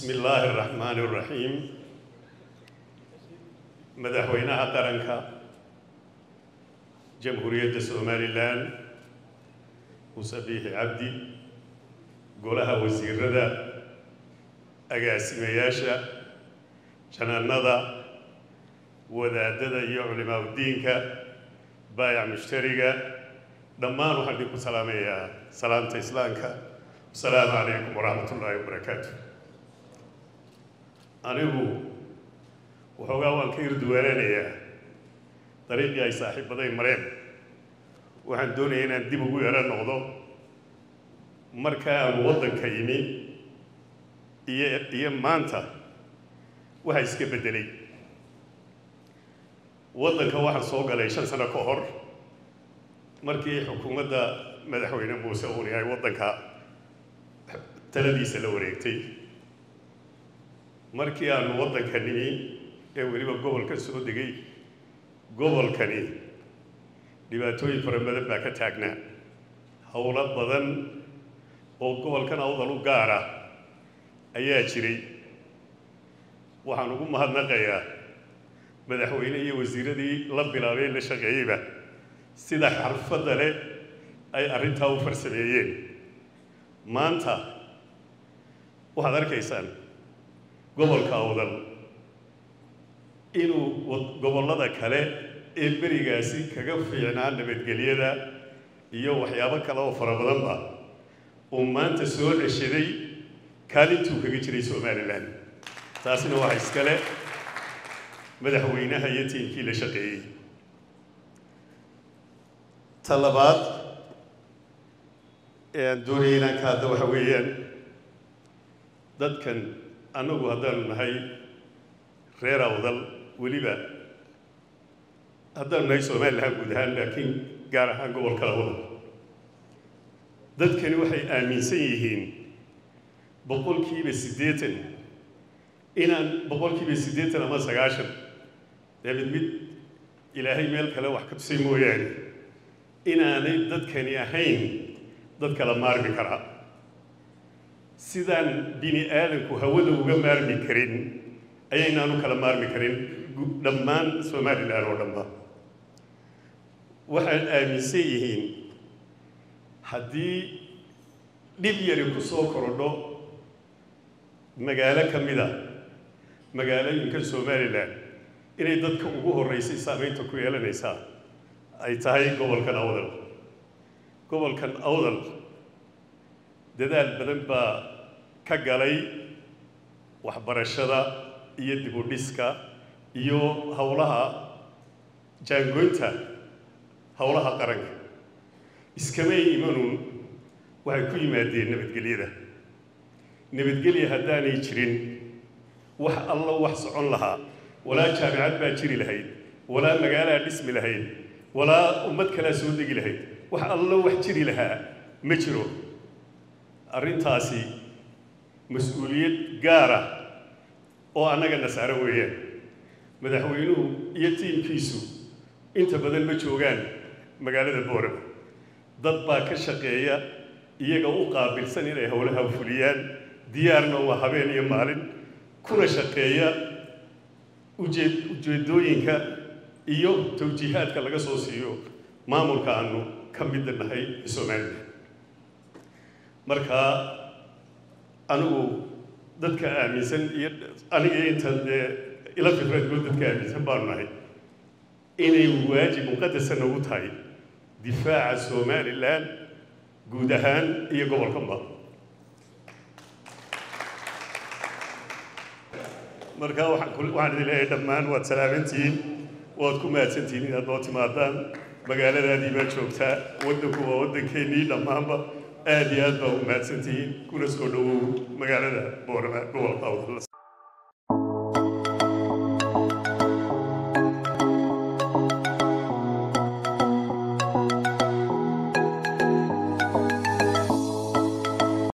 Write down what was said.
bismi illaahi araxmaani araxiim madaxweynaha qaranka jamhuuriyadda somalilan muuse biixi cabdi golaha wasiirada agaasimayaasha janaanada wadaadada iyo culimaaudiinka baayac mushtariga dhammaan waxaan idinku salaamayaa salaamta islaamka asalaamu calaykum waraxmat ullaahi wabarakaatu anigu waxoogaa waan ka irduwaanaanayaa dariiqii ay saaxiibaday mareen waxaan doonaya inaan dib ugu yaro noqdo marka aan waddanka yimi iyo iyo maanta waxa iska beddelay waddanka waxaan soo galay shan sano ka hor markii xukuumadda madaxweyne muuse uuni ay waddanka taladiisa la wareegtay markii aanu waddanka nimi ee weliba gobolka soo degay gobolkani dhibaatooyin fara badan baa ka taagnaa howlo badan oo gobolkan awdal u gaara ayaa jiray waxaan ugu mahadnaqayaa madaxweyne iyo wasiiradii la bilaabay la shaqeeyeyba sida xarfadda leh ay arrintaa u farsameeyeen maanta waxaad arkaysaan gobolka awdal inuu gobollada kale ee berigaasi kaga fiicnaa nabadgelyada iyo waxyaabo kale oo fara badanba uu maanta soo ceshaday kaalintuu kaga jiray somalilan taasina waxa iskale madaxweynaha iyo tiimkii la shaqeeyey ta labaad ee aan doonaya inaan ka hadda waxa weeyaan dadkan annagu haddaanu nahay reer awdal weliba haddaanu nahay somalilan guud ahaan laakiin gaar ahaan gobolka labada dadkani waxay aaminsan yihiin boqolkiiba siddeetan inaan boqolkiiba siddeetan ama sagaashan dee mid mid ilaahay meel kale wax ka tusay mooyaane inaanay dadkani ahayn dad kala maarmi karaa sidaan bini aadanku hawada uga maarmi karin ayaynaanu kala maarmi karin dhammaan somalilan oo dhanba waxaad aaminsan yihiin haddii dhib yari ku soo korodho magaalo ka mid a magaalooyinka somalilan inay dadka ugu horreysay saamaynta ku yeelanaysaa ay tahay gobolkan awdal gobolkan awdal dadaal badan baa ka galay waxbarashada iyo dib u dhiska iyo howlaha jaangoynta howlaha qaranka iskamay imanuun waxay ku yimaadeen nabadgelyada nabadgelya haddaanay jirin wax alla wax socon lahaa walaa jaamicad baa jiri lahayd walaa magaalaa dhismi lahayd walaa ummad kalaa soo degi lahayd wax allo wax jiri lahaa ma jiro arrintaasi mas-uuliyad gaara oo annaga nasaaro weeyaan madaxweynuhu iyo tiimkiisu inta badan ma joogaan magaalada boorama dad baa ka shaqeeya iyaga u qaabilsan inay howlaha fuliyaan diyaarna waa habeen iyo maalin kuna shaqeeya ujeed ujeedooyinka iyo tawjiihaadka laga soo siiyo maamulka aanu ka midda nahay somalilan marka anigu dadka aaminsan iyo aniga inta dee ila fikradgood dadka aaminsan baanu nahay inay waajib muqadasa nagu tahay difaaca somalilan guud ahaan iyo gobolkanba marka waxaan idin leeyahay dhammaan waad salaamantihiin waad ku mahadsantihiin inaad noo timaadaan magaaladaadii baa joogtaa waddanku waa waddankeennii dhammaanba aad iyo aad baa u mahadsantihiin kuna soo dhowow magaalada boorama gobolka awdal